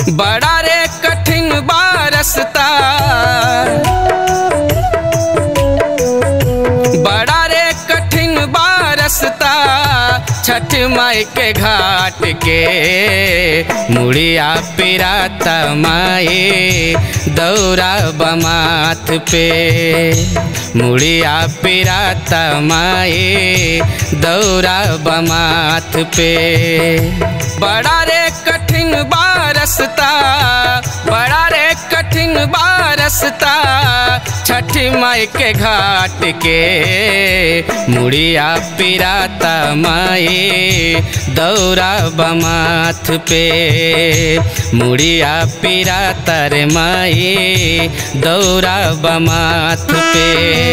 बड़ा रे कठिन बारसता बड़ा रे कठिन बारसता छठ माई के घाट के मुड़िया पिराता माए दौरा बमाथ पे मुड़िया पिराता माए दौरा बमाथ पे बड़ा रे कठिन बारसता बड़ा रे कठिन बारसता छठ माई के घाट के मुड़िया पिराता माए दौरा बमाथ पे मुड़िया पिराता रे माए दौरा बमाथ पे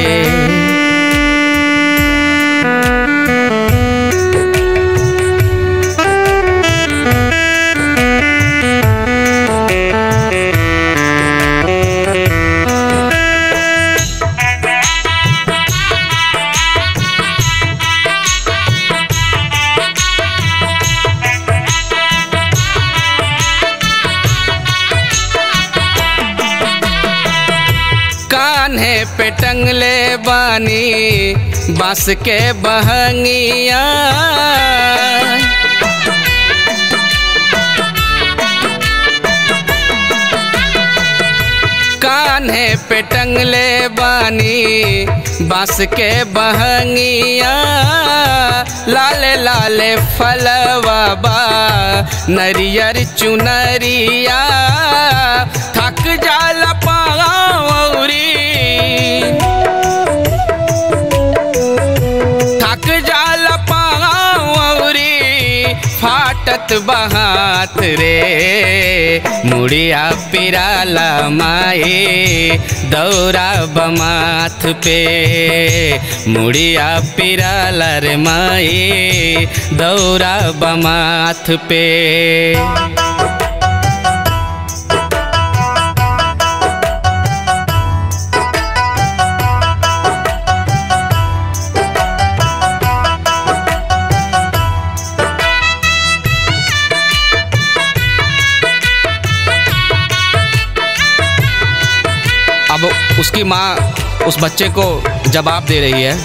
कान्हे पे टंगले बानी बांस के बहंगिया कान्हे पे टंगले बानी बांस के बहंगिया लाले लाले फलवा बा नरियर चुनरिया थक जाला पावरी थक जाला पावरी फाटत बहात रे मुड़िया पिराला माए दौरा बमाथ पे मुड़िया पिराला रे माए दौरा बमाथ पे अब उसकी माँ उस बच्चे को जवाब दे रही है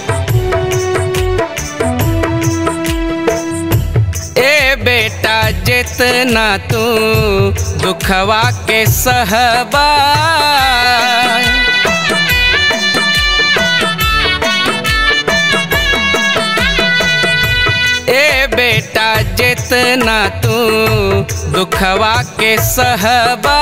ए बेटा जितना तू दुखवा के सहबा ए बेटा जितना तू दुखवा के सहबा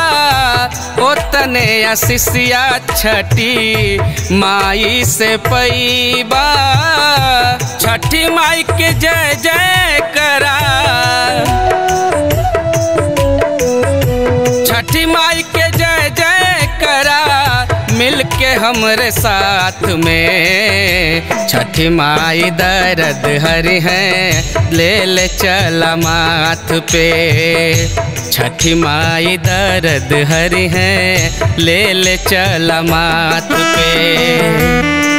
ओतने अशिष्या छठी माई से पैबा छठी माई के जय जय करा छठी माई के जय जय करा मिल के हमरे साथ में छठी माई दर्द हरि है ले ले चला माथ पे छठी माई दर्द हरि है ले ले चला माथ पे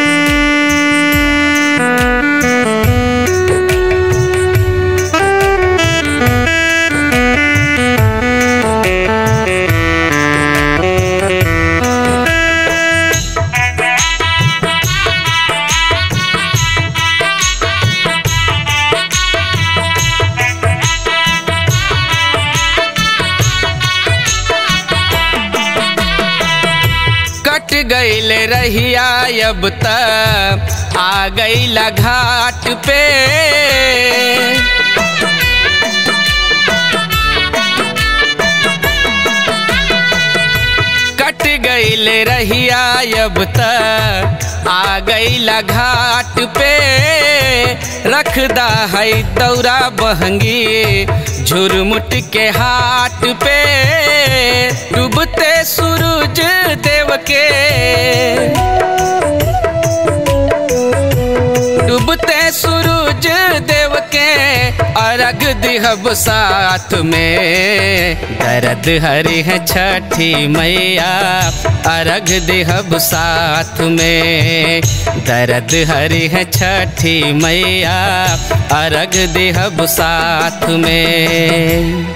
कट गईल रहिया अब तक आ गईला घाट पे कट गईल रहिया अब तक आ गईला घाट पे रखदा है दौरा बहंगी झुरमुट के हाट पे डूबते सूरज देव के डूबते सूरज देव के अर्घ दिहब साथ में दर्द हरि है छठी मैया अर्घ दिहब साथ में दर्द हरि है छठी मैया अर्घ दिहब साथ में